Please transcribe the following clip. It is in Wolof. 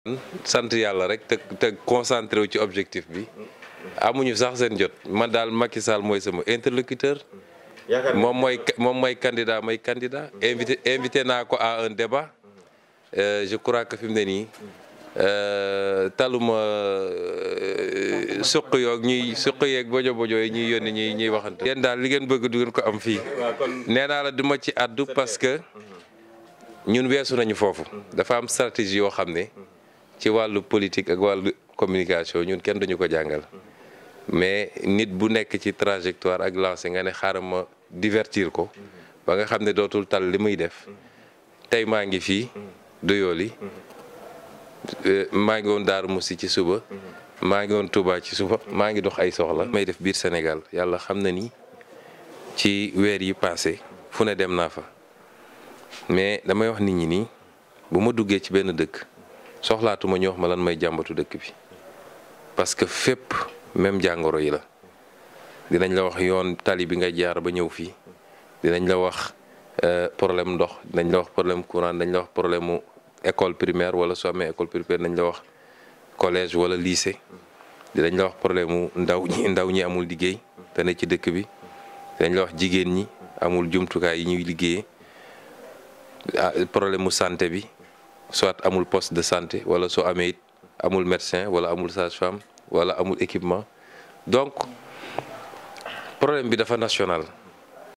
sant yàlla rek te te concentré wu ci objectif bi amuñu sax seen jot man daal Macky Sall mooy sama interlocuteur moom mooy moom mooy candidat mooy candidat invité invité naa ko à un débat je crois que fi mu ne nii taluma suq yoog ñuy suq yeeg bojo bojo yi ñuy yónni ñuy ñuy waxante yéen daal li ngeen bëgg du ngeen ko am fii nee naa la duma ci àddu parce que ñun weesu nañu foofu dafa am stratégie yoo xam ne ci wàllu politique ak wàllu communication ñun kenn duñu ko jàngal mais nit bu nekk ci trajectoire ak lancé nga ne xaaral ma divertir ko ba nga xam ne dootul tal li muy def tey maa ngi fii doyooli maa ngi woon Daaru Musi ci suba maa ngi woon Touba ci suba maa ngi dox ay soxla may def biir Sénégal yàlla xam na ni ci weer yi passé fu ne dem naa fa mais damay wax nit ñi nii bu ma duggee ci benn dëkk soxlaatuma ñu wax ma lan may jàmbatu dëkk bi parce que fépp même jàngoro yi la dinañ la wax yoon tali bi nga jaar ba ñëw fii dinañ la wax problème ndox dinañ la wax problème courant dinañ la wax problème mu école primaire wala soo amee école primaire dinañ la wax collège wala lycée dinañ la wax problème mu ndaw ñi ndaw ñi amul liggéey te ne ci dëkk bi dinañ la wax jigéen ñi amul jumtukaay yi ñuy liggéeyee problème mu santé bi soit amul poste de santé wala soo amee it amul médecin wala amul sage-femme wala amul équipement donc problème bi dafa national